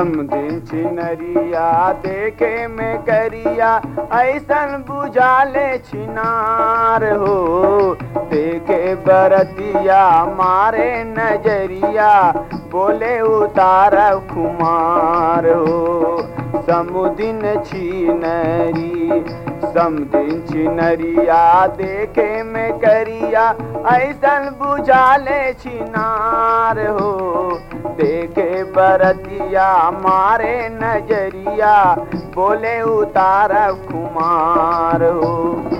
समदिन छिनरिया देखे में करिया ऐसन बुझाले छिनार हो देखे बरतिया मारे नजरिया बोले उतार खुमार हो समुदिन छिनरी समदिन छिनरिया देखे में करिया ऐसन बुझाले छिनार हो देखे बरतिया मारे नजरिया बोले उतार कुमार हो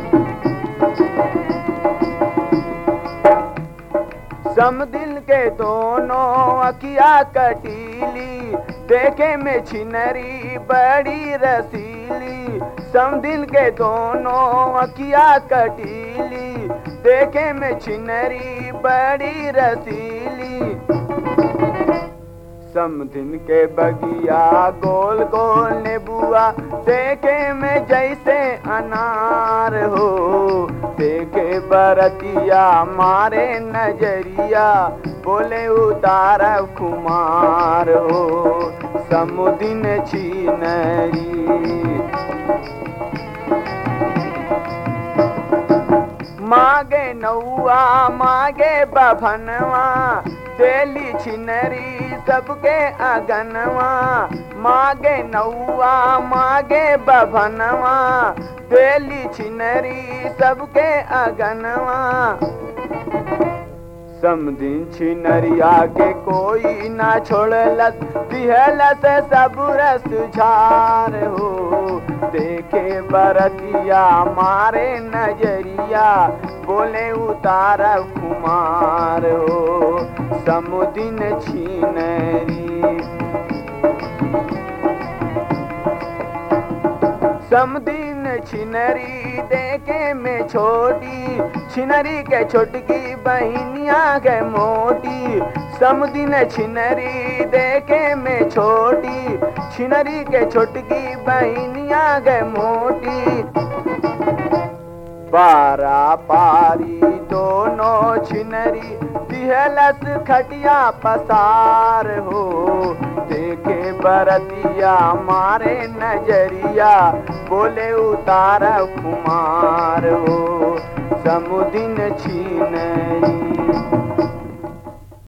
समदिल के दोनों अकिया कटीली देखे में छिनरी बड़ी रसीली समदिल के दोनों अकिया कटीली देखे में छिनरी बड़ी रसीली समदिन के बगिया गोल गोल नेबुआ देखे में जैसे अनार हो देखे बरतिया मारे नजरिया बोले उतार कुमार हो समुदिन छीनरी मागे नौआ मागे बभनवा देली छिनरी सबके अगनवा मागे नौआ मागे बभनवा देली छिनरी सबके अगनवा समदिन छिनरिया के कोई ना छोड़लस दिहलस सब रस झार हो देखे बरतिया मारे नजरिया बोले उतार कुमार हो समुदिन छिनरी समदिन छिनरी देखे में छोटी छिनरी के छोटकी बहनिया के मोटी समदिन छिनरी देखे में छोटी छिनरी के छोटकी बहनिया के मोटी बारा पारी दोनों छिनरी दिहलस खटिया पसार हो देखे बरतिया मारे नजरिया बोले उतार कुमार हो समुदिन छीनरी